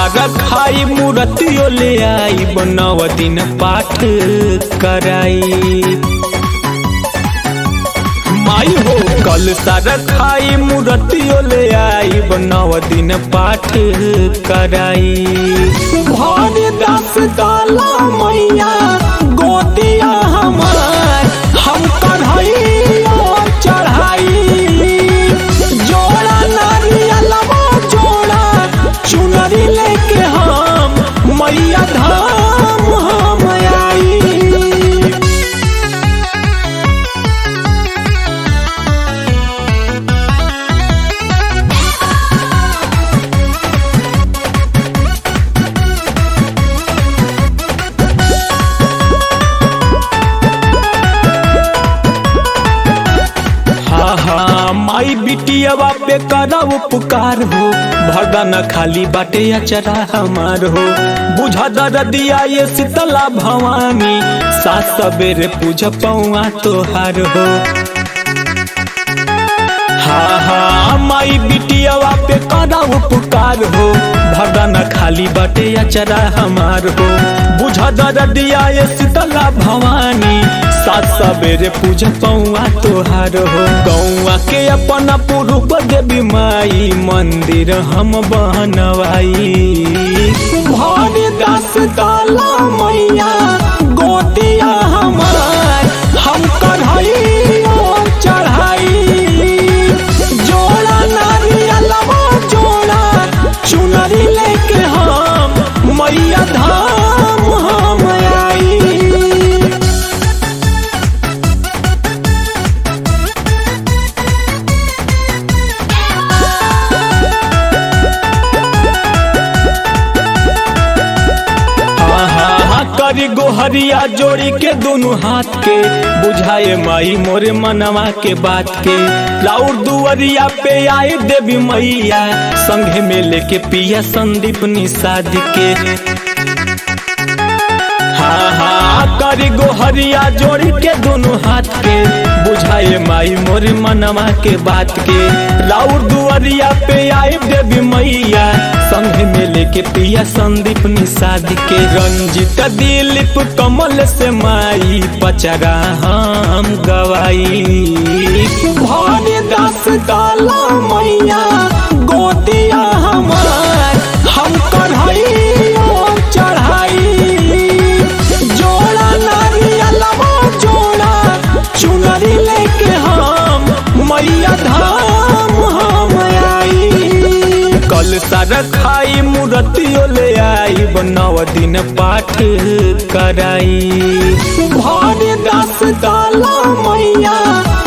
सारा खाई मूर्तियो ले आई बनव दिन पाठ कराई माई हो कल सारा खाई मूर्तियो ले आई बनव दिन पाठ कराई भर दस काला मैया गोतिया हमार हम कढ़ाइयो चढ़ाई जोड़ा नारियलवा जोड़ा चुनरी लेके हम मैया धाम हम आई हाँ हाँ माई बिटियावा पे करा उपकार हो भगन खाली बाटे अचरा हमार हो बुझा दरदिया ये शीतला भवानी सात सवेरे पूज पौआ तोहार हो हाँ हाँ माई बिटियावा पे करा उपकार हो भगन खाली बाटे अचरा हमार हो बुझा दरदिया ये शीतला भवानी सात सवेरे पूज पौआ तोहार हो गौआ के अपना पूर्व देवी माई मंदिर हम बनवाई भर दस काला मैया गोतिया हमार हम कढ़ाइयो चढ़ाई जोड़ा नारियलवा जोड़ा चुनरी लेके हम मैया धाम हम आई हाँ हाँ हाँ करी गोहरिया जोड़ी के दोनों हाथ के बुझाए माई मोरे मनवा के बात के लाउर दुवरिया पे आए देवी मैया संघे में लेके पिया संदीप निषाद के हाँ हाँ करी गोहरिया जोड़ी के दोनों हाथ के बुझाए माई मोरे मनवा के बात के लाउर दुवरिया पे आए देवी मैया संघ में लेके पिया संदीप निषाद के रंजित दिलीप कमल से माई पचरा हम गवाई भर दस काला मैया गोतिया हमार हम कढ़ाइयो चढ़ाई जोड़ा नारियलवा जोड़ा चुनरी लेके हम मैया धाम हम आई कल सारा खाई मूर्तियो ले आई बनव दिन पाठ कराई भर दस काला मैया